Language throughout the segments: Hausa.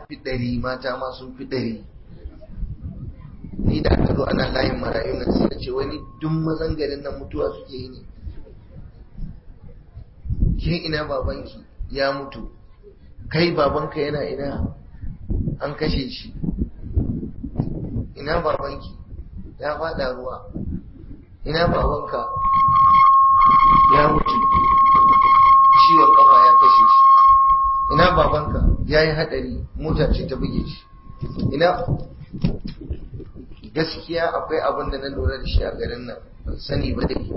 fi ɗari mata ma sun fi ɗari ni da aka zo ana layin marayu nan sai ce wani duk mazan garin nan mutuwa suke yi ne ke ina babanki ya mutu kai babanka yana ina an kashe shi ina babanki ya fada ruwa ina babanka ya mutu ciwon kafa ya kashe shi ina babanka ya yi hadari mota ce ta buge shi ina gaskiya akwai abin da na lura da shi a garin nan ban sani ba dai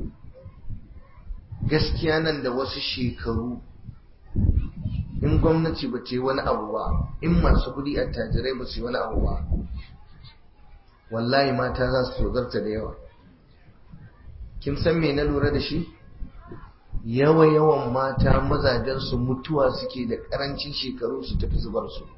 gaskiya nan da wasu shekaru in gwamnati ba ce wani abu ba in masu kudi attajirai ba su yi wani abu ba wallahi mata za su tsogarta da yawa kin san me na lura da shi yawa yawan mata mazajen su mutuwa suke da karancin shekaru su tafi zubar su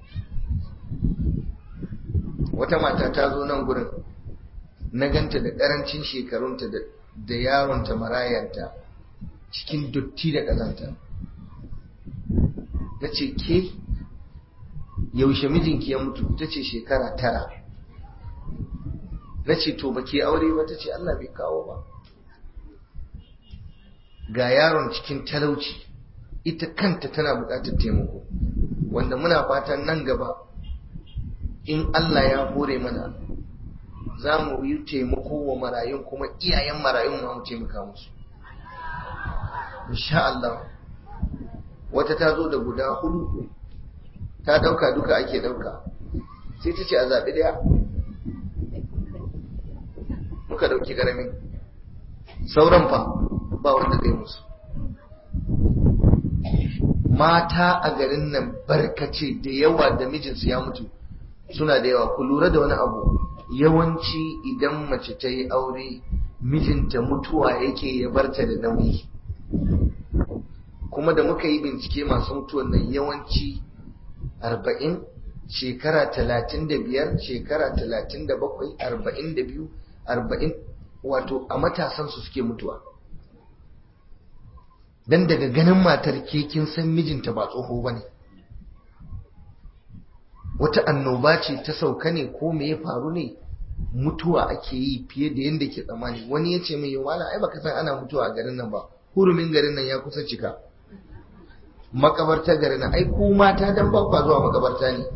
wata mata ta zo nan gurin na ganta da karancin shekarunta da yaronta marayanta cikin dotti da ƙazanta na ce ke yaushe mijinki ya mutu ta ce shekara tara na ce to ba ke aure ba ta ce Allah bai kawo ba ga yaron cikin talauci ita kanta tana buƙatar taimako wanda muna fatan nan gaba in Allah ya hore mana za mu yi taimako wa marayun kuma iyayen marayun ma mu taimaka musu insha Allah wata ta zo da guda hudu ta dauka duka ake dauka sai ta ce a zaɓi ɗaya muka dauki ƙaramin sauran fa ba wanda zai musu mata a garin nan barkace da yawa da mijinsu ya mutu suna da yawa ku lura da wani abu yawanci idan mace ta yi aure mijinta mutuwa yake ya barta da nauyi kuma da muka yi bincike masu mutuwan nan yawanci arba'in shekara talatin da biyar shekara talatin da bakwai arba'in da biyu arba'in wato a matasansu suke mutuwa dan daga ganin matar ke kin san mijinta ba tsoho ba ne wata annoba ce ta sauka ne ko me ya faru ne mutuwa ake yi fiye da yadda ke tsammani wani ya ce mai yawa ai baka san ana mutuwa a garin nan ba hurumin garin nan ya kusa cika makabarta garin nan ai ku mata dan ba kwa zuwa makabarta ne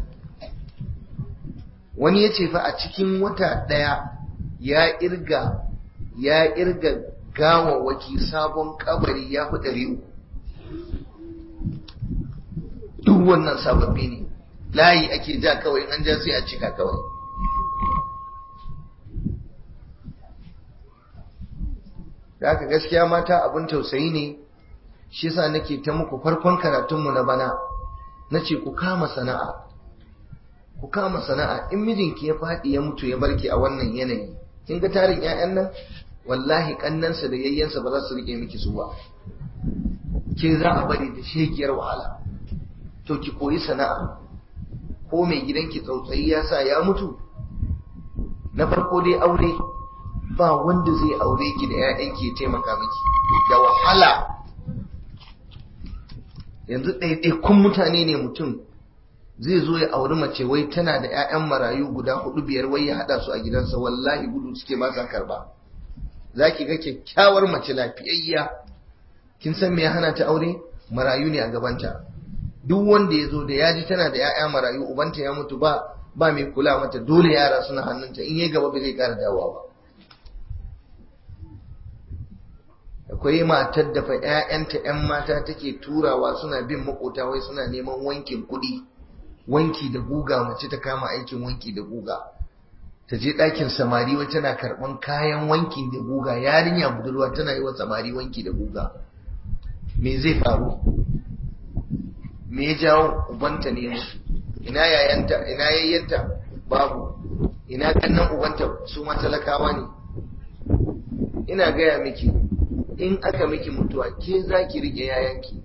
wani ya ce fa a cikin wata ɗaya ya irga ya irga gawawaki sabon kabari ya fi ɗari uku duk wannan sababbi ne layi ake ja kawai an ja sai a cika kawai da haka gaskiya mata abin tausayi ne shi yasa nake ta muku farkon karatunmu na bana nace ku kama sana'a ku kama sana'a in mijinki ya faɗi ya mutu ya barki a wannan yanayi kin ga tarin ƴaƴan nan wallahi kannansa da yayyansa ba za su rike miki su ba ke za a bari da shegiyar wahala to ki koyi sana'a ko mai gidanki tsautsayi ya sa ya mutu na farko dai aure ba wanda zai aure ki da ƴaƴanki ya taimaka miki da wahala yanzu ɗaiɗaikun mutane ne mutum zai zo ya auri mace wai tana da 'ya'yan marayu guda hudu biyar wai ya haɗa su a gidansa wallahi gudu suke ba sa karba za ki ga kyakkyawar mace lafiyayya kin san me ya hana ta aure marayu ne a gabanta duk wanda ya zo da ya ji tana da 'ya'ya marayu ubanta ya mutu ba ba mai kula mata dole yara suna hannunta in yi gaba ba zai ƙara dawowa ba akwai matar da fa 'ya'yanta 'yan mata take turawa suna bin makota wai suna neman wankin kuɗi wanki da guga mace ta kama aikin wanki da guga ta je ɗakin samari wai tana karɓan kayan wanki da guga yarinya budurwa tana yi wa samari wanki da guga me zai faru me ya jawo ubanta ne musu ina yayanta ina yayyanta babu ina kannan ubanta su ma talakawa ne ina gaya miki in aka miki mutuwa ke za ki rike yayanki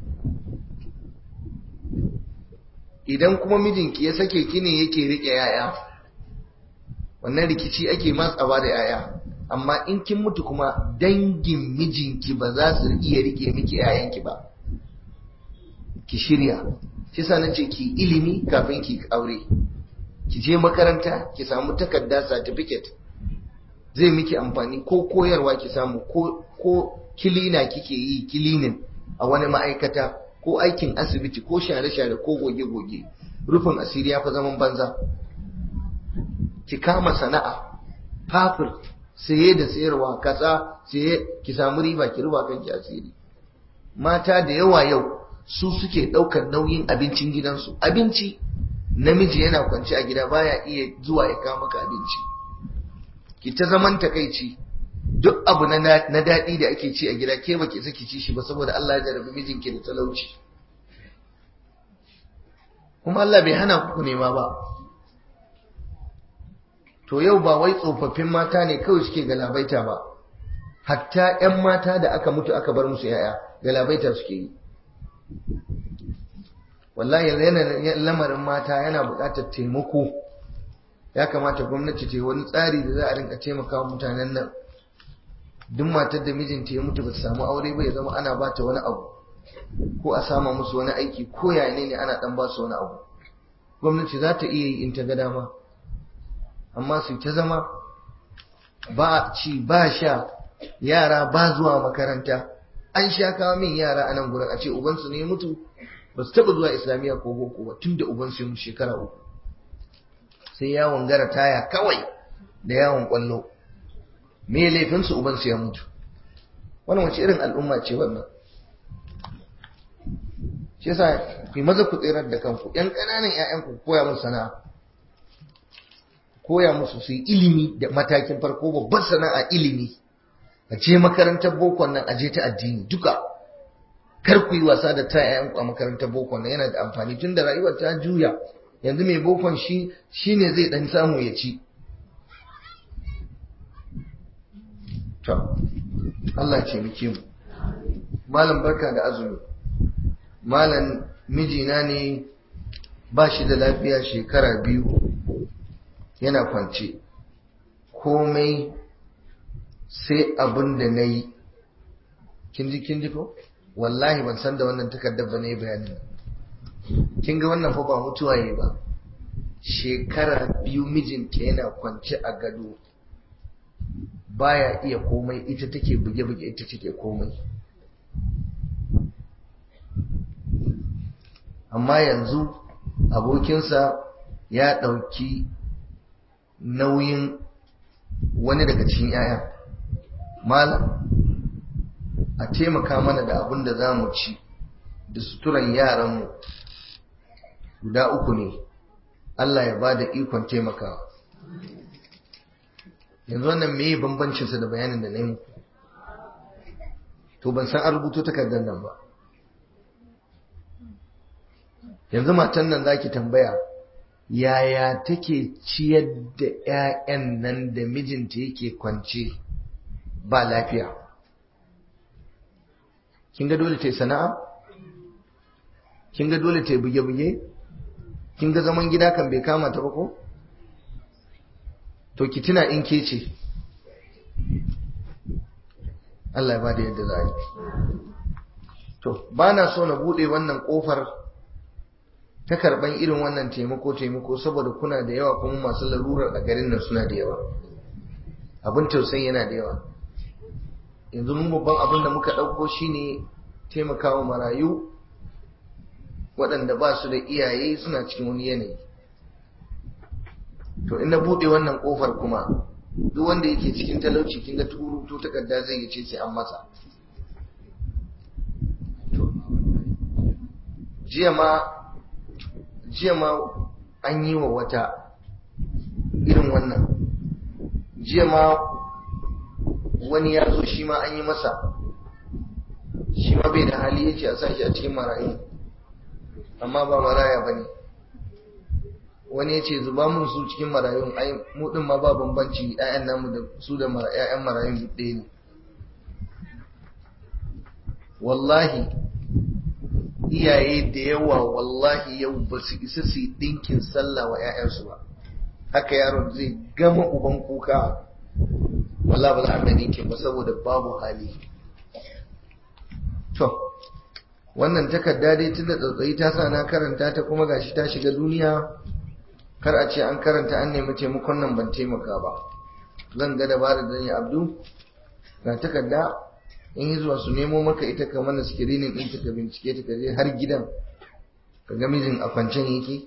idan kuma mijinki ya sake ki ne yake rike yaya wannan rikici ake matsawa da yaya amma in kin mutu kuma dangin mijinki ba za su iya rike miki yayanki ba ki shirya shi sa nace ki ilimi kafin ki aure ki je makaranta ki samu takarda certificate zai miki amfani ko koyarwa ki samu ko ko kilina kike yi kilinin a wani ma'aikata ko aikin asibiti ko share-share ko goge-goge rufin asiri ya fi zaman banza ki kama sana'a fafir saye da sayarwa katsa saye ki samu riba ki ruba kanki asiri mata da yawa yau su suke ɗaukar nauyin abincin gidansu abinci namiji yana kwance a gida baya iya zuwa ya kawo maka abinci ki ta zaman takaici duk abu na daɗi da ake ci a gida ke baki saki ci shi ba saboda Allah ya jarabi mijinki da talauci kuma Allah bai hana ku nema ba to yau ba wai tsofaffin mata ne kawai suke galabaita ba hatta 'yan mata da aka mutu aka bar musu 'ya'ya galabaita suke yi wallahi yanayin lamarin mata yana buƙatar taimako ya kamata gwamnati ta yi wani tsari da za a rinka taimaka mutanen nan duk matar da mijinta ya mutu ba ta samu aure ba ya zama ana ba ta wani abu ko a sama musu wani aiki ko ya ne ana dan ba su wani abu gwamnati za ta iya yi in ta ga dama amma su ta zama ba ci ba sha yara ba zuwa makaranta an sha kawo min yara a nan gurin a ce ubansu ne mutu ba su taɓa zuwa islamiyya ko boko ba tun da ubansu ya mutu shekara uku sai yawon gara taya kawai da yawon kwallo me laifinsu ubansu ya mutu wannan wace irin al'umma ce wannan shi yasa ku maza ku tsirar da kanku yan ƙananan ƴaƴan ku koya musu sana'a koya musu su yi ilimi da matakin farko babban sana'a ilimi a je makarantar bokon nan a je ta addini duka kar ku yi wasa da ta ƴaƴan ku a makarantar bokon nan yana da amfani tun da rayuwar ta juya yanzu mai bokon shi shine zai dan samu ya ci to Allah ce muke mu malam barka da azumi malam mijina ne ba shi da lafiya shekara biyu yana kwance komai sai abin da na yi kinji kinji ko wallahi ban san da wannan takardar ba ne bayanin kin ga wannan fa ba mutuwa yi ba shekara biyu mijinta yana kwance a gado baya iya komai ita take buge-buge ita take komai amma yanzu abokinsa ya ɗauki nauyin wani daga cikin 'ya'ya malam a taimaka mana da abin da za mu ci da suturan yaranmu guda uku ne Allah ya ba da ikon taimakawa yanzu wannan me bambancinsa da bayanin da na yi muku to ban san an rubuto takardar nan ba yanzu matan nan zaki tambaya yaya take ciyar da 'ya'yan nan da mijinta yake kwance ba lafiya kin ga dole ta yi sana'a kin ga dole ta yi buge-buge kin ga zaman gida kan bai kama ta ba ko to ki tuna in ke ce Allah ya bada yadda za a yi to ba na so na bude wannan kofar ta karban irin wannan taimako taimako saboda kuna da yawa kuma masu larurar a garin nan suna da yawa abin tausayi yana da yawa yanzu mun babban abin da muka ɗauko shine taimakawa marayu waɗanda ba su da iyaye suna cikin wani yanayi to in na buɗe wannan ƙofar kuma duk wanda yake cikin talauci kin ga turu to takarda zai yi ce sai an masa jiya ma jiya ma an yi wa wata irin wannan jiya ma wani ya zo shi ma an yi masa shi ma bai da hali ya ce a sashi a cikin marayu amma ba maraya ba ne wani ya ce zuba mun su cikin marayun ai mu din ma ba bambanci ƴaƴan namu da su da ƴaƴan marayun ɗaya ne wallahi iyaye da yawa wallahi yau ba su isa su yi ɗinkin sallah wa ƴaƴansu ba haka yaron zai gama uban kuka wallahi ba za a ɗinkin ba saboda babu hali to wannan takarda dai tunda tsautsayi ta sa na karanta ta kuma gashi ta shiga duniya kar a ce an karanta an nemi taimakon nan ban taimaka ba zan ga dabarar da ni abdu ga takarda in yi zuwa su nemo maka ita ka mana screening ɗinta ka bincike ta ka je har gidan ka ga mijin a kwancen yake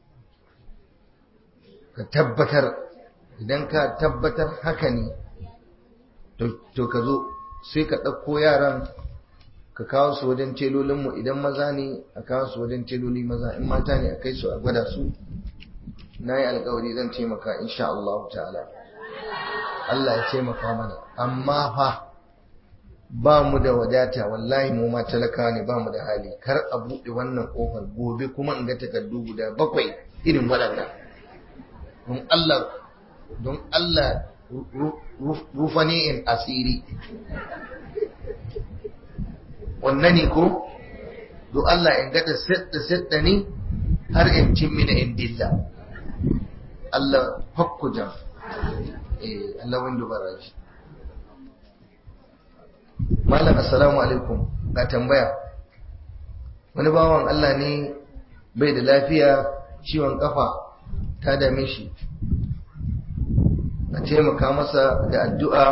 ka tabbatar idan ka tabbatar haka ne to ka zo sai ka ɗauko yaran ka kawo su wajen telolinmu idan maza ne a kawo su wajen teloli maza in mata ne a kai su a gwada su na yi alkawari zan taimaka insha Allah ta'ala Allah ya taimaka mana amma fa ba mu da wadata wallahi mu ma talakawa ne ba mu da hali kar a buɗe wannan ƙofar gobe kuma in ga takardu guda bakwai irin waɗannan don Allah don Allah rufa ne in asiri wannan ne ko don Allah in gata sadda sadda ne har in cin mina in dilla Allah hakku jam eh Allah wanda baraji Malam assalamu alaikum ga tambaya wani bawan Allah ne bai da lafiya ciwon kafa ta dame shi a taimaka masa da addu'a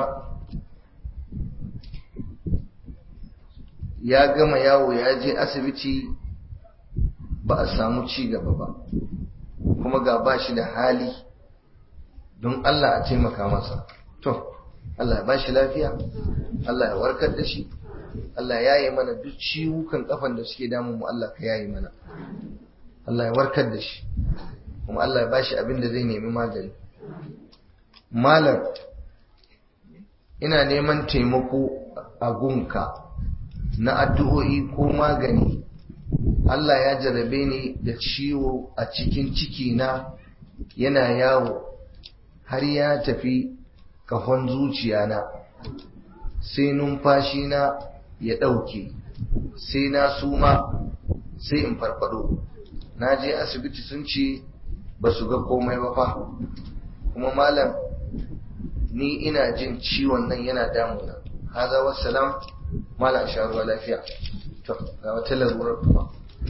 ya gama yawo ya je asibiti ba a samu ci gaba ba kuma ga ba shi da hali don Allah a taimaka masa to Allah ya ba shi lafiya Allah ya warkar da shi Allah ya yi mana duk ciwukan kafan da suke damun mu Allah ka yayi mana Allah ya warkar da shi kuma Allah ya ba shi abin da zai nemi magani malam ina neman taimako a gunka na addu'o'i ko magani Allah ya jarabe ni da ciwo a cikin ciki na yana yawo har ya tafi kafan zuciya na sai numfashi na ya ɗauke sai na suma sai in farfado na je asibiti sun ce ba su ga komai ba fa kuma malam ni ina jin ciwon nan yana damuna haza wassalam malam sha ruwa lafiya to ga wata larurar kuma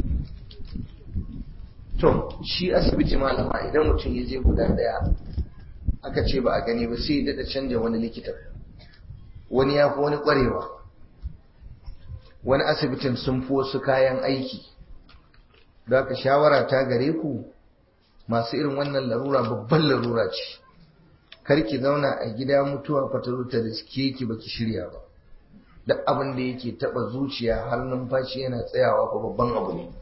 to shi asibiti malama idan mutum ya je guda daya aka ce ba a gani ba sai ya daɗa canja wani likita wani ya fi wani ƙwarewa wani asibitin sun fi wasu kayan aiki da aka shawara ta gare ku masu irin wannan larura babban larura ce karki zauna a gida mutuwa fataru ta da suke ki baki shirya ba duk abin da yake taba zuciya har numfashi yana tsayawa ko babban abu ne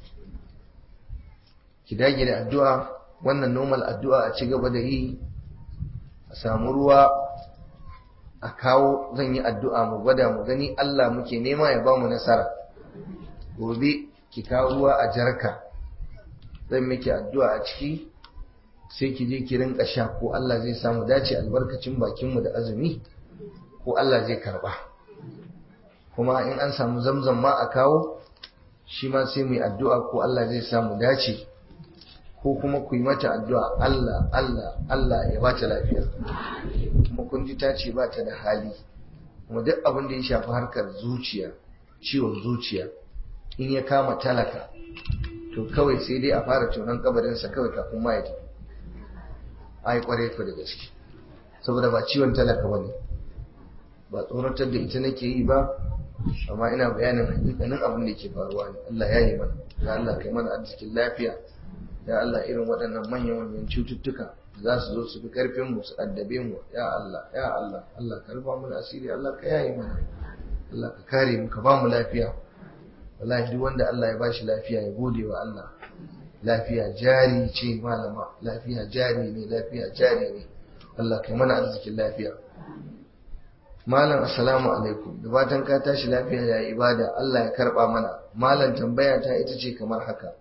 ki dage da addu'a wannan normal addu'a a ci gaba da yi a samu ruwa a kawo zan yi addu'a mu gwada mu gani Allah muke nema ya ba mu nasara gobe ki kawo ruwa a jarka zan miki addu'a a ciki sai ki je ki rinka sha ko Allah zai samu dace albarkacin bakinmu da azumi ko Allah zai karba kuma in an samu zamzam ma a kawo shi ma sai mu yi addu'a ko Allah zai samu dace ko kuma ku yi mata addu'a Allah Allah Allah ya bata lafiya kuma kun ji ta ce ba ta da hali kuma duk abin da ya shafi harkar zuciya ciwon zuciya in ya kama talaka to kawai sai dai a fara tunan kabarinsa kawai kafin ma ya tafi ai kware ku da gaske saboda ba ciwon talaka ba ne ba tsoratar da ita nake yi ba amma ina bayanin hakikanin abin da ke faruwa ne Allah ya yi mana ya Allah kai mana arzikin lafiya ya Allah irin waɗannan manyan manyan cututtuka za su zo su fi karfin mu su addabe mu ya Allah ya Allah Allah ka rufa mana asiri Allah ka yaye mana Allah ka kare mu ka ba mu lafiya wallahi duk wanda Allah ya bashi lafiya ya gode wa Allah lafiya jari ce malama lafiya jari ne lafiya jari ne Allah kai mana arzikin lafiya malam assalamu alaikum da fatan ka tashi lafiya ya ibada Allah ya karba mana malam tambaya ta ita ce kamar haka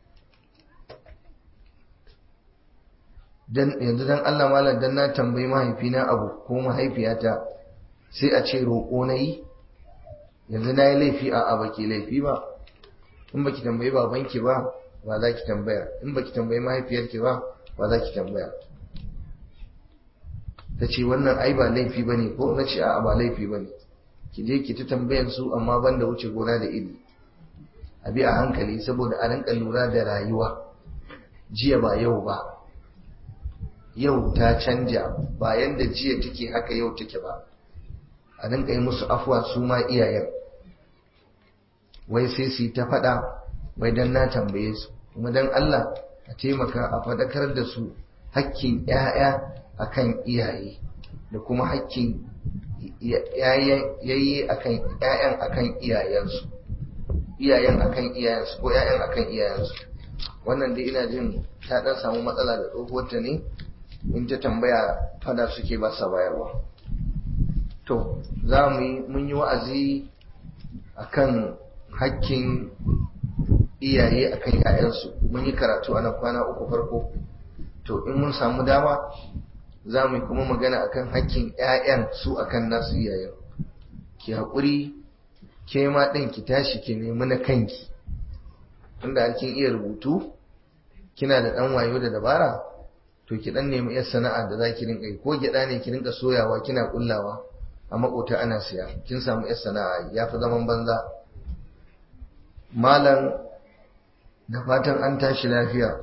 dan yanzu dan Allah malam dan na tambayi mahaifina abu ko mahaifiyata sai a ce roƙo na yi yanzu na yi laifi a baki laifi ba in baki tambayi babanki ba ba za ki tambaya in baki tambayi mahaifiyarki ba ba za ki tambaya ta ce wannan ai ba laifi ba ne ko na ce a ba laifi ba ne ki je ki ta tambayan su amma ban da wuce gona da iri a bi a hankali saboda a rinka lura da rayuwa jiya ba yau ba yau ta canja ba yanda jiya take haka yau take ba a rinka yi musu afuwa su ma iyayen wai sai su yi ta faɗa wai don na tambaye su kuma don Allah a taimaka a faɗakar da su hakkin 'ya'ya akan iyaye da kuma hakkin yayi akan ƴaƴan akan iyayensu iyayen akan iyayensu ko ƴaƴan akan iyayensu wannan dai ina jin ta dan samu matsala da tsohuwarta ne in ta tambaya fada suke ba sa bayarwa to za mu yi mun yi wa'azi akan hakkin iyaye akan ƴaƴansu mun yi karatu a nan kwana uku farko to in mun samu dama za mu yi kuma magana akan hakkin 'ya'yan su akan nasu iyayen ki haƙuri ke ma ɗin ki tashi ki nemi na kanki tunda kin iya rubutu kina da ɗan wayo da dabara to ki ɗan nemi 'yar sana'a da za ki rinka yi ko gyaɗa ne ki rinka soyawa kina ƙullawa a maƙota ana siya kin samu 'yar sana'a ya fi zaman banza malam da fatan an tashi lafiya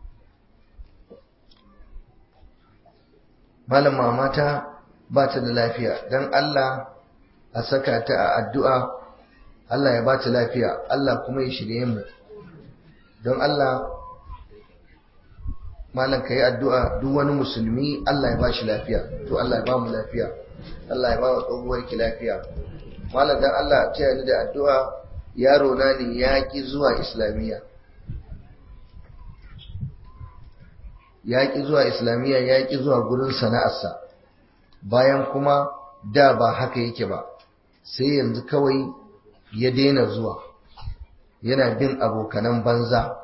malam mamata ba ta da lafiya don Allah a saka ta a addu'a Allah ya ba ta lafiya Allah kuma ya shirye mu don Allah malam ka yi addu'a duk wani musulmi Allah ya ba shi lafiya to Allah ya ba mu lafiya Allah ya ba wa tsohuwar ki lafiya malam don Allah ce ni da addu'a yaro na ne ya ki zuwa islamiyya ya ƙi zuwa islamiyya ya ƙi zuwa gurin sana'arsa bayan kuma da ba haka yake ba sai yanzu kawai ya daina zuwa yana bin abokanan banza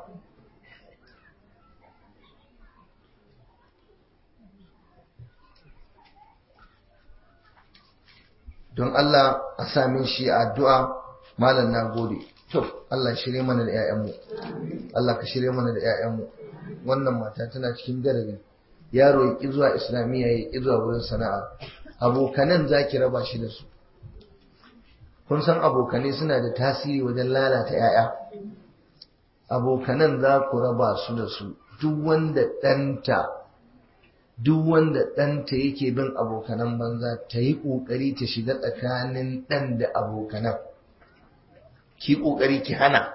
don Allah a samin shi a addu'a malam na gode to Allah shirye mana da 'ya'yanmu Allah ka shirye mana da 'ya'yanmu wannan mata tana cikin garari yaro ya ƙi zuwa islamiyya ya ƙi zuwa wurin sana'a abokanan za ki raba shi da su kun san abokanai suna da tasiri wajen lalata 'ya'ya abokanan za ku raba su da su duk wanda ɗanta duk wanda ɗanta yake bin abokanan banza ta yi ƙoƙari ta shiga tsakanin ɗan da abokanan ki ƙoƙari ki hana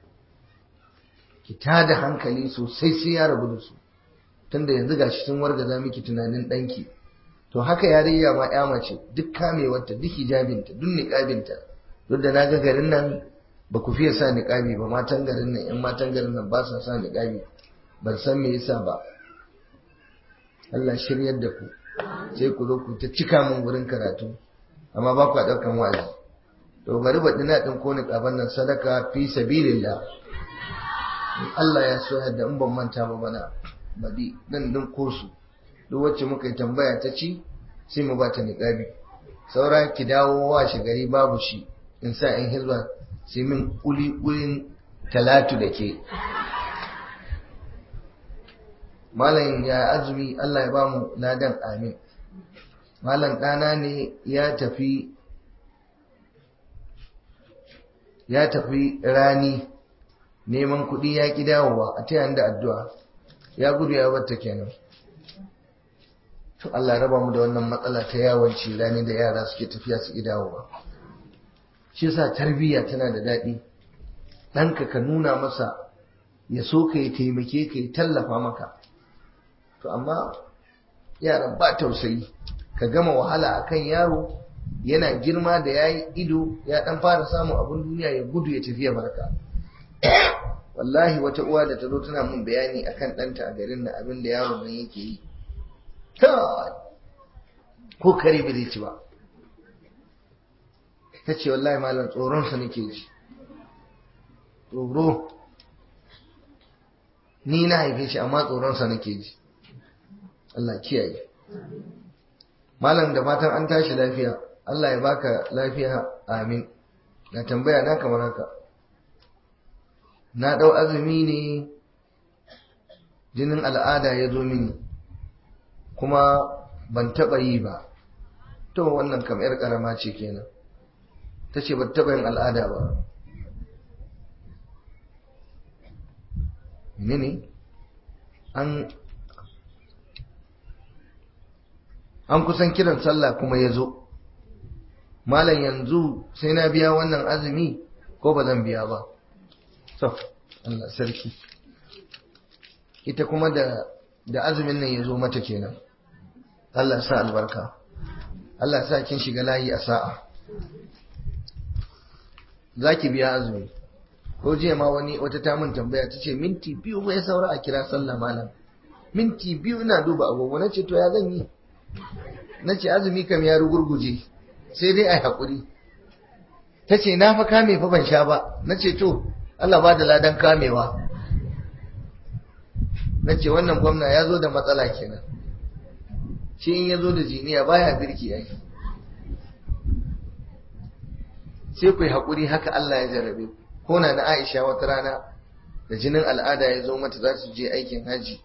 ki tada hankali sosai sai ya rabu da su tunda yanzu gashi sun wargaza miki tunanin ɗanki to haka yarinya ma ya mace duk kamewarta duk hijabinta duk niƙabinta duk da naga garin nan ba ku fiye sa niƙabi ba matan garin nan ƴan matan garin nan ba sa sa niƙabi ban san me yasa ba Allah shiryar da ku sai ku zo ku ta cika min wurin karatu amma ba ku ɗaukan wa'azi to bari baɗi na ɗin ko niƙaban nan sadaka fi sabilillah Allah ya so yadda in ban manta ba bana baɗi nan ɗin kosu duk wacce muka yi tambaya ta ci sai mu ba ta niƙabi saura ki dawo wa shi gari babu shi in sa in hizba sai min kuli kulin talatu da ke malam ya azumi Allah ya ba mu ladan amin malam ɗana ne ya tafi ya tafi rani neman kuɗi ya ƙi dawowa a ta da addu'a ya gudu ya batta kenan to Allah raba mu da wannan matsala ta yawanci rani da yara suke tafiya su ƙi dawowa shi yasa tarbiyya tana da daɗi ɗanka ka nuna masa ya so ka yi taimake ka yi tallafa maka to amma yaran ba tausayi ka gama wahala akan yaro yana girma da ya yi ido ya ɗan fara samun abin duniya ya gudu ya tafiya barka wallahi wata uwa da ta zo tana mun bayani akan ɗanta a garin na abin da yaron nan yake yi ko kare bai zai ci ba ta ce wallahi malam tsoronsa nake ji tsoro ni na haife shi amma tsoronsa nake ji Allah kiyaye malam da fatan an tashi lafiya Allah ya baka lafiya amin na tambaya na kamar haka na ɗau azumi ne jinin al'ada ya zo mini kuma ban taɓa yi ba to wannan kam 'yar ƙarama ce kenan ta ce ba taɓa yin al'ada ba ne an an kusan kiran sallah kuma ya zo malam yanzu sai na biya wannan azumi ko ba zan biya ba so Allah sarki ita kuma da da azumin nan ya zo mata kenan Allah sa albarka Allah sa kin shiga layi a sa'a zaki biya azumi ko jiya ma wani wata ta mun tambaya ta ce minti biyu bai saura a kira sallah malam minti biyu ina duba agogo na ce to ya zan yi na ce azumi kam ya rugurguje sai dai a haƙuri ta ce na fa kame fa ban sha ba na ce to Allah ba da ladan kamewa na ce wannan gwamna ya zo da matsala kenan shi in ya zo da jiniya baya birki ai sai ku yi haƙuri haka Allah ya jarabe ko na na Aisha wata rana da jinin al'ada ya zo mata za su je aikin haji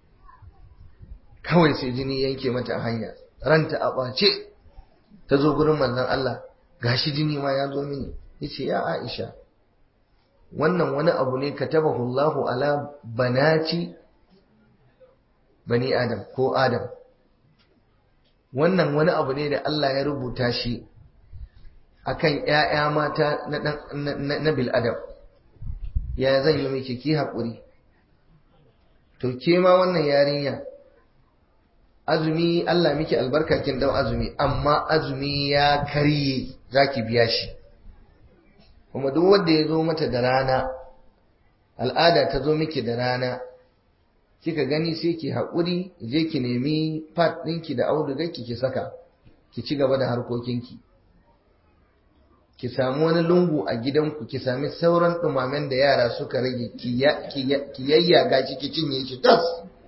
kawai sai jini yanke mata hanya ranta a ɓace ta zo gurin manzon Allah gashi jini ma ya zo mini yace ya Aisha wannan wani abu ne katabahu Allahu ala banati bani Adam ko Adam wannan wani abu ne da Allah ya rubuta shi akan ƴaƴa mata na na, na bil adam ya zan yi miki ki haƙuri to ke ma wannan yarinya azumi Allah miki albarka kin dau azumi amma azumi ya karye zaki biya shi kuma duk wanda ya zo mata da rana al'ada ta zo miki da rana kika gani sai ki haƙuri je ki nemi pad ɗinki da audugarki ki saka ki ci gaba da harkokinki ki samu wani lungu a gidanku ki sami sauran ɗumamen da yara suka rage ki yayyaga shi ki cinye shi tas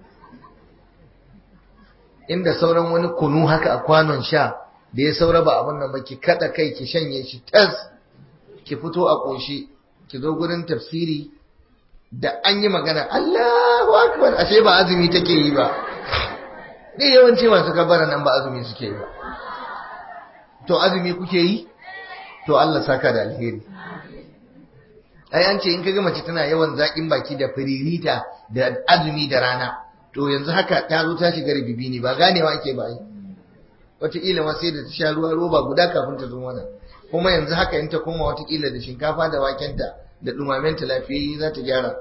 inda sauran wani kunu haka a kwanon sha da ya saura ba abin nan ba ki kada kai ki shanye shi tas ki fito a ƙoshi ki zo gurin tafsiri da an yi magana Allahu akbar ashe ba azumi take yi ba ne yawanci masu kabara nan ba azumi suke yi ba to azumi kuke yi to Allah saka da alheri ai an ce in kaga mace tana yawan zaƙin baki da firirita da azumi da rana to yanzu haka ta zo ta shiga ribibi ne ba ganewa ake ba yi wataƙila ma sai da ta sha ruwa roba guda kafin ta zo mana kuma yanzu haka in ta koma wataƙila da shinkafa da wakenta da ɗumamenta lafiyayye za ta gyara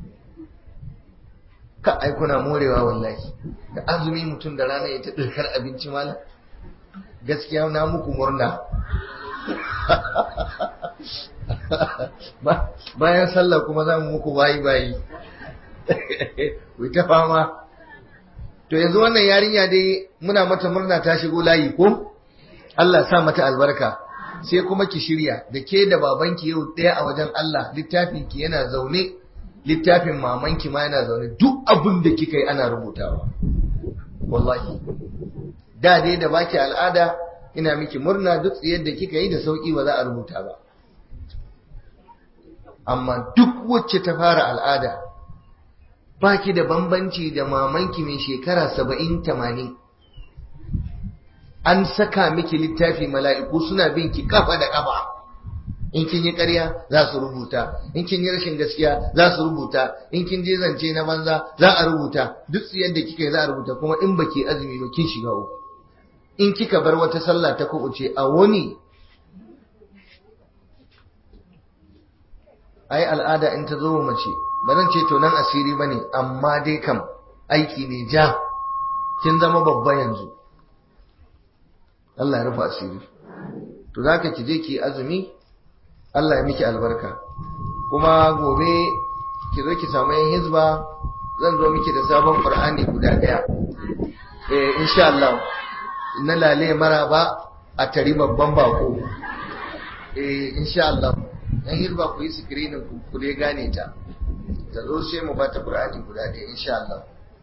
ka ai kuna morewa wallahi da azumi mutum da rana ya ta ɗirkar abinci malam gaskiya na muku murna bayan sallah kuma za mu muku bayi bayi ku ta fama to yanzu wannan yarinya dai muna mata murna ta shigo layi ko Allah sa mata albarka sai kuma ki shirya da ke da babanki yau ɗaya a wajen Allah littafin ki yana zaune littafin mamanki ma yana zaune duk abin da kika yi ana rubutawa wallahi da dai da baki al'ada ina miki murna duk yadda kika yi da sauki ba za a rubuta ba amma duk wacce ta fara al'ada baki da bambanci da mamanki mai shekara saba'in tamanin an saka miki littafi mala'iku suna bin ki kafa da kafa in kin yi ƙarya za su rubuta in kin yi rashin gaskiya za su rubuta in kin je zance na banza za a rubuta duk yadda kika yi za a rubuta kuma in baki azumi ba kin shiga uku in kika bar wata sallah ta kuɓuce a wani ai al'ada in ta zo mace ba zan ce to nan asiri bane amma dai kam aiki ne ja kin zama babba yanzu Allah ya rufa asiri to zaka ki je ki azumi Allah ya miki albarka kuma gobe ki zo ki samu yan hizba zan zo miki da sabon Qur'ani guda daya eh insha Allah na lale maraba a tari babban bako eh insha Allah dan hirba ku yi screening ku ku dai gane ta ta zo sai mu bata Qur'ani guda ɗaya insha Allah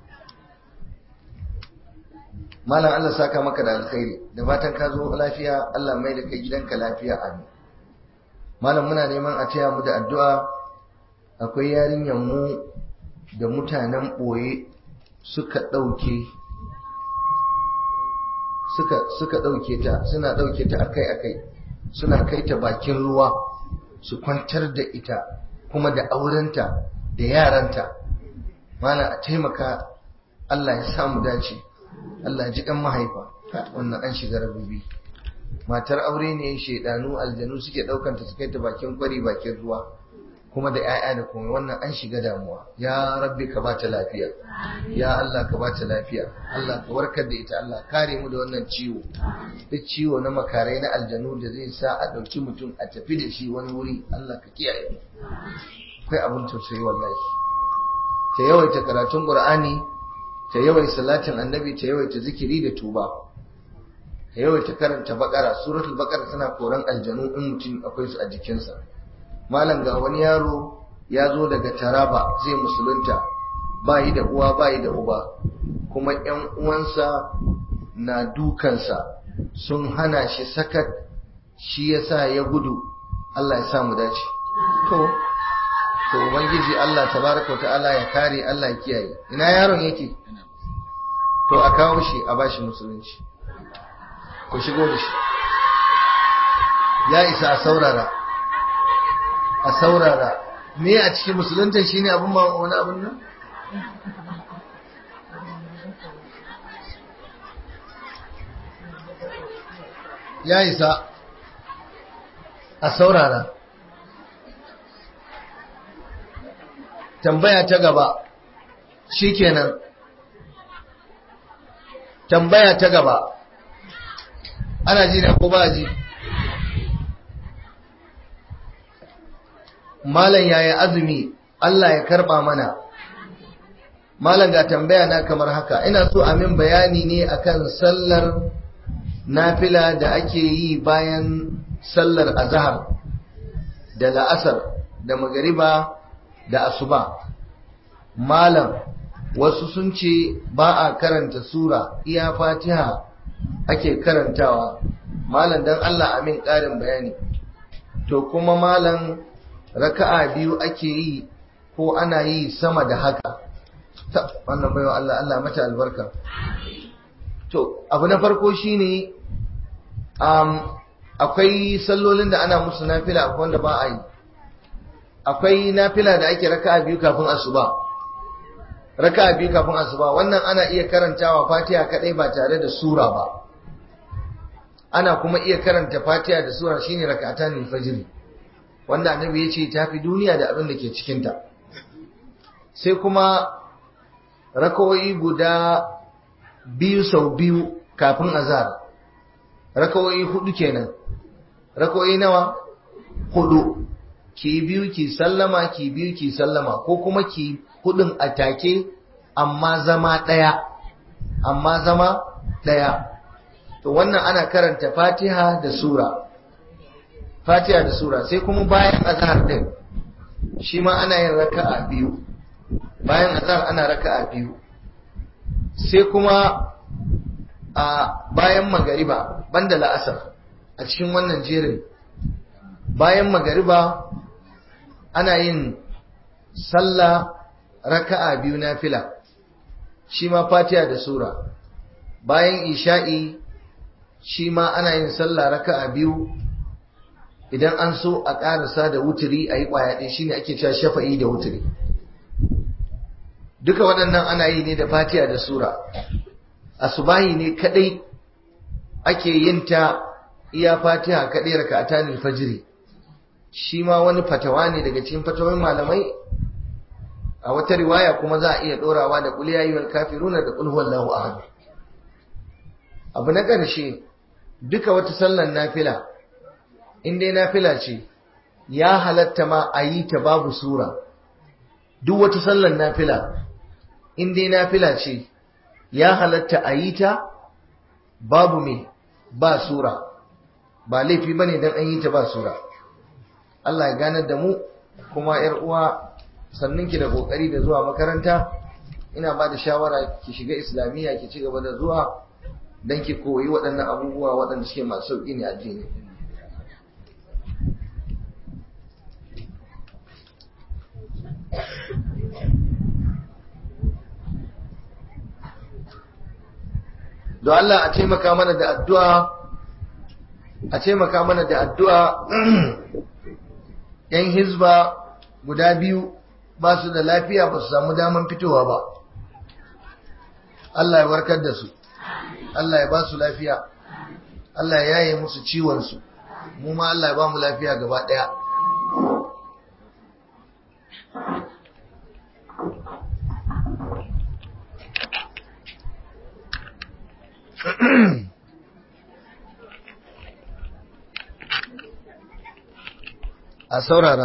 Malam Allah saka maka da alkhairi da fatan ka zo lafiya Allah mai da kai gidanka lafiya amin Malam muna neman a taya mu da addu'a akwai yarinyar mu da mutanen ɓoye suka ɗauke suka suka ɗauke ta suna ɗauke ta akai akai suna kai ta bakin ruwa su kwantar da ita kuma da aurenta da yaranta mana a taimaka Allah ya samu dace Allah ya ji kan mahaifa wannan an shiga rabubi matar aure ne shaidanu aljanu suke daukan ta su kai ta bakin kwari bakin ruwa kuma da 'ya'ya da kuma wannan an shiga damuwa ya rabbi ka bata lafiya ya Allah ka bata lafiya Allah ka warkar da ita Allah kare mu da wannan ciwo duk ciwo na makarai na aljanu da zai sa a dauki mutum a tafi da shi wani wuri Allah ka kiyaye mu akwai abin tausayi wallahi ta yawaita karatun qur'ani ta yawaita salatin annabi ta yawaita zikiri da tuba ta yawaita karanta bakara suratul bakara tana koran aljanu in mutum akwai su a jikinsa malam ga wani yaro ya zo daga taraba zai musulunta bayi da uwa bayi da uba kuma yan uwansa na dukansa sun hana shi sakat shi yasa ya gudu Allah ya sa mu dace to to ubangiji Allah tabaraka ta'ala ya kare Allah ya kiyaye ina yaron yake to a kawo shi a bashi musulunci ku shigo da shi ya isa a saurara a saurara me a cikin musulunta shine abun ma wani abun nan ya isa a saurara tambaya ta gaba shikenan tambaya ta gaba ana ji na ko ba ji malam yaya azumi Allah ya karba mana malam ga tambaya na kamar haka ina so a min bayani ne akan sallar nafila da ake yi bayan sallar azhar da la'asar da magariba da asuba malam wasu sun ce ba a karanta sura iya fatiha ake karantawa malam dan Allah amin ƙarin bayani to kuma malam raka'a biyu ake yi ko ana yi sama da haka ta wannan baiwa Allah Allah mata albarka to abu na farko shine um, akwai sallolin da ana musu nafila akwai wanda ba a yi akwai nafila da ake raka'a biyu kafin asuba raka'a biyu kafin asuba wannan ana iya karantawa fatiha kadai ba tare da sura ba ana kuma iya karanta fatiha da sura shine raka'atan fajr wanda annabi ya ce tafi duniya da abin da ke cikin ta sai kuma rakawoyi guda biyu sau biyu kafin azhar rakawoyi hudu kenan rakawoyi nawa hudu ki biyu ki sallama ki biyu ki sallama ko kuma ki hudun atake amma zama daya amma zama daya to wannan ana karanta fatiha da sura fatiha da sura sai kuma bayan azhar din shi ma ana yin raka'a biyu bayan azhar ana raka'a biyu sai kuma a bayan magariba banda la'asar a cikin wannan jerin bayan magariba ana yin sallah raka'a biyu na fila shi ma fatiha da sura bayan isha'i shi ma ana yin sallah raka'a biyu idan an so a ƙarasa da wuturi a yi ƙwaya ɗin shine ake cewa shafa'i da wuturi duka waɗannan ana yi ne da fatiha da sura asubahi ne kadai ake yin ta iya fatiha kadai raka'atan fajiri shi ma wani fatawa ne daga cikin fatawai malamai a wata riwaya kuma za a iya dorawa da qul ya ayyuhal kafiruna da qul huwallahu ahad abu na ƙarshe duka wata sallar nafila in dai nafila ce ya halatta ma a yi ta babu sura duk wata sallar nafila in dai nafila ce ya halatta a yi ta babu me ba sura ba laifi bane dan an yi ta ba sura Allah ya ganar da mu kuma yar uwa sannin ki da kokari da zuwa makaranta ina ba da shawara ki shiga islamiyya ki ci gaba da zuwa dan ki koyi waɗannan abubuwa waɗanda suke masu sauƙi ne addini don Allah a taimaka mana da addu'a a taimaka mana da addu'a ‘yan hizba guda biyu ba su da lafiya ba su samu daman fitowa ba Allah ya warkar da su Allah ya ba su lafiya Allah ya yaye musu ciwonsu mu ma Allah ya ba mu lafiya gaba ɗaya a saurara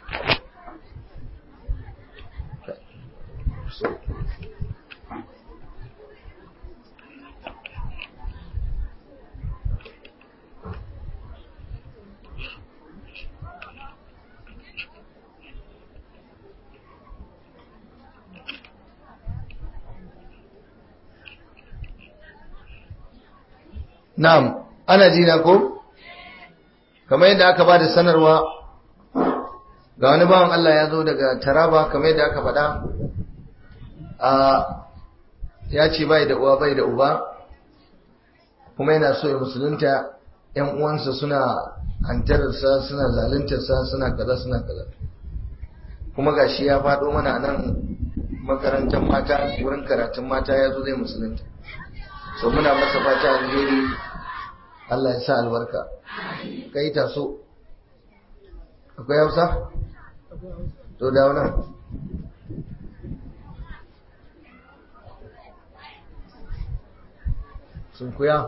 Na'am, ana jina ko? Kamar yadda aka ba da sanarwa ga wani bawan Allah ya zo daga Taraba kamar yadda aka faɗa a ya ce bai da uwa bai da uba kuma yana so ya musulunta ‘yan uwansa suna hantararsa suna zaluntarsa suna kaza suna kaza kuma gashi ya faɗo mana nan makarantar mata wurin karatun mata ya zo zai musulunta so muna masa fata alheri Allah ya sa albarka kai taso akwai hausa to da nan sun kuya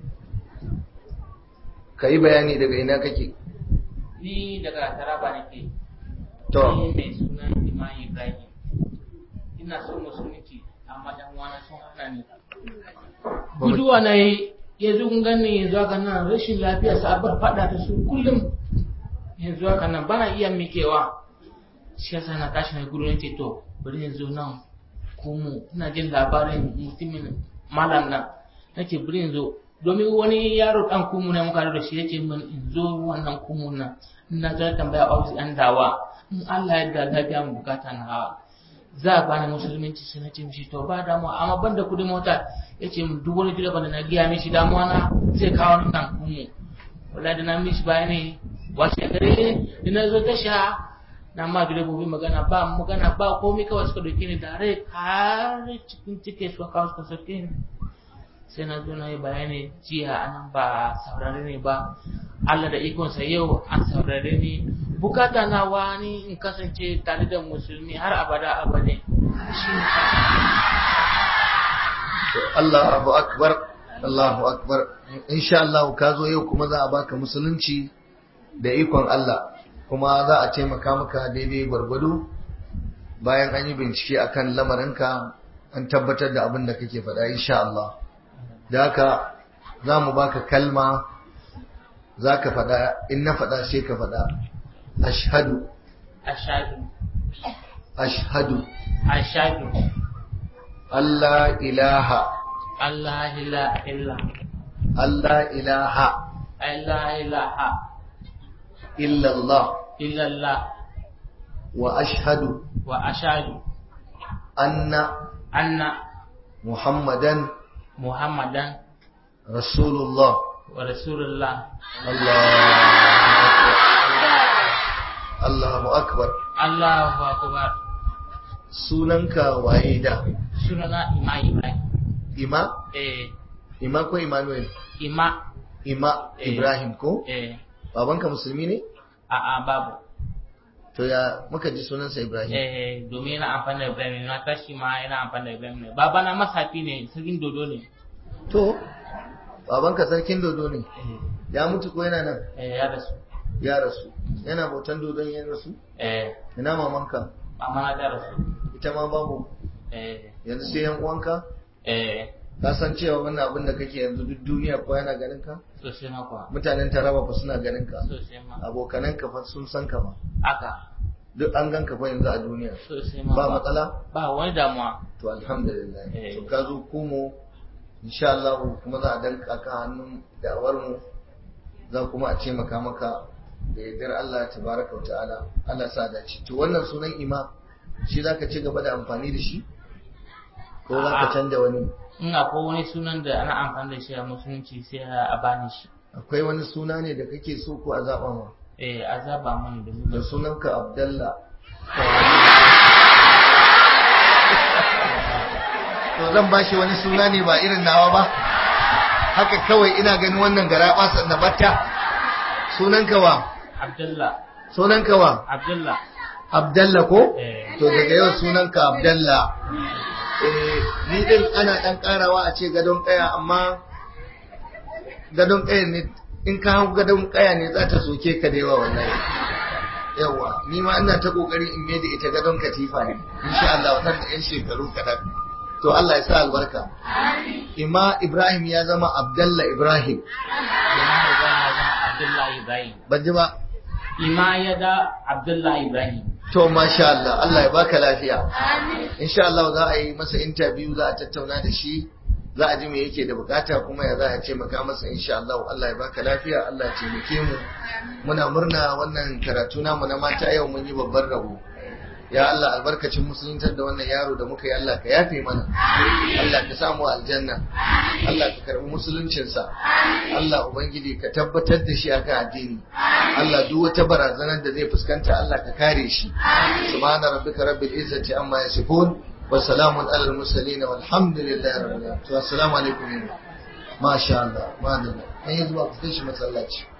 ka yi bayani daga ina kake ni daga taraba nake to ni mai suna imam ibrahim ina so musulunci amma dan wani sun hana ni guduwa na yi yanzu kun gani yanzu haka nan rashin lafiya sabar fada da su kullum yanzu haka nan bana iya mikewa shi yasa na tashi na gudu nake to bari yanzu nan kumu ina jin labarin mutumin malam nan nake bari yanzu domin wani yaro dan kumu ne muka da shi yace min in zo wannan kumu nan ina zai tambaya ofis an dawa in Allah ya yarda lafiya mu bukata na hawa za a bani musulunci sai na ce mishi to ba damuwa amma ban da kudin mota ya ce min duk wani direba da na giya mishi damuwa na zai kawo ni nan kumu wala da na mishi bayani wace gare da na zo tasha na ma direbobi magana ba magana ba komai kawai suka dauke ni tare har cikin cike suka kawo suka sauke ni sai na zo na yi bayani jiya anan ba saurare ne ba Allah da ikonsa yau an saurare ni bukata na wani in kasance tare da musulmi har abada abade shi ne Allahu akbar Allahu akbar insha Allah ka zo yau kuma za a baka musulunci da ikon Allah kuma za a taimaka maka daidai gwargwado bayan an yi bincike akan lamarinka an tabbatar da abin da kake faɗa insha Allah da haka za mu baka kalma za ka faɗa in na faɗa sai ka faɗa ashhadu ashadu ashhadu ashadu Allah ilaha Allah ila illa Allah ilaha Allah ilaha illallah illallah wa ashhadu wa ashadu anna anna muhammadan muhammadan rasulullah wa rasulullah Allahu akbar Allahu akbar sunanka waye da sunana ima ibrahim ima eh ima ko Emmanuel ima ima Eh. Ibrahim ko eh babanka musulmi ne a a babu to ya muka ji sunansa Ibrahim eh domin yana amfani da ibrahim na tashi ma yana amfani da ibrahim ne baba na masafi ne sarkin dodo ne to babanka sarkin dodo ne eh ya mutu ko yana nan eh ya rasu ya rasu yana bautan dodon ya rasu eh ina mamanka mama na ta rasu ita ma babu eh yanzu sai yan uwanka eh ka san cewa wannan abin da kake yanzu duk duniya ko yana ganin ka sosai ma kuwa mutanen taraba fa suna ganin ka sosai ma abokanan ka fa sun san ka ma aka duk an gan ka fa yanzu a duniya sosai ma ba kuwa. matsala ba wani damuwa to alhamdulillah Eh. to ka zo komo insha Allah kuma za a danka ka hannun da'awar mu za kuma a taimaka maka da yardar Allah tabaraka wa ta'ala Allah sa dace to wannan sunan ima shi zaka ci gaba da amfani da shi ko za ka A'a. canja wani in akwai wani sunan da ana amfani da shi a musulunci sai a bani shi akwai wani suna ne da kake so ko a zaɓa ma eh a zaba mani domin da sunanka Abdallah da to zan bashi wani suna ne ba irin nawa ba haka kawai ina ganin wannan gara ɓasa na batta sunan kawa Abdullah. sunan kawa Abdullah. Abdalla ko Eh. to daga yau sunan ka Abdalla eh ni din ana dan karawa a ce gadon kaya amma gadon kaya ne in ka hau gadon kaya ne za ta soke ka da yawa wallahi yawa ni ma ina ta kokari in mai da ita gadon katifa ne insha Allah wannan da yan shekaru kadan to Allah ya sa albarka Ima Ibrahim ya zama Abdalla Ibrahim Ima ya zama Abdullah Ibrahim. ban ji ba Ima ya da Abdullah Ibrahim. To masha Allah, Allah ya baka lafiya. Insha Allah za a yi masa interview za a tattauna da shi, za a ji me yake da bukata kuma ya za a taimaka masa insha Allah. Allah ya baka lafiya, Allah ya taimake mu. Muna murna wannan karatu namu na mata yau mun yi babban rabo. Ya Allah albarkacin musuluntar da wannan yaro da muka yi Allah ka yafe mana. Allah ka samu aljanna. Allah ka karbi musuluncinsa. Allah Ubangiji ka tabbatar da shi akan addini. Allah duk wata barazanar da zai fuskanta Allah ka kare shi. Subhana rabbika rabbil izzati amma yasifun wa salamun alal mursalin walhamdulillahi rabbil alamin. To assalamu alaikum. Masha Allah. Ma'adallah. An yi zuwa ku kai shi masallaci.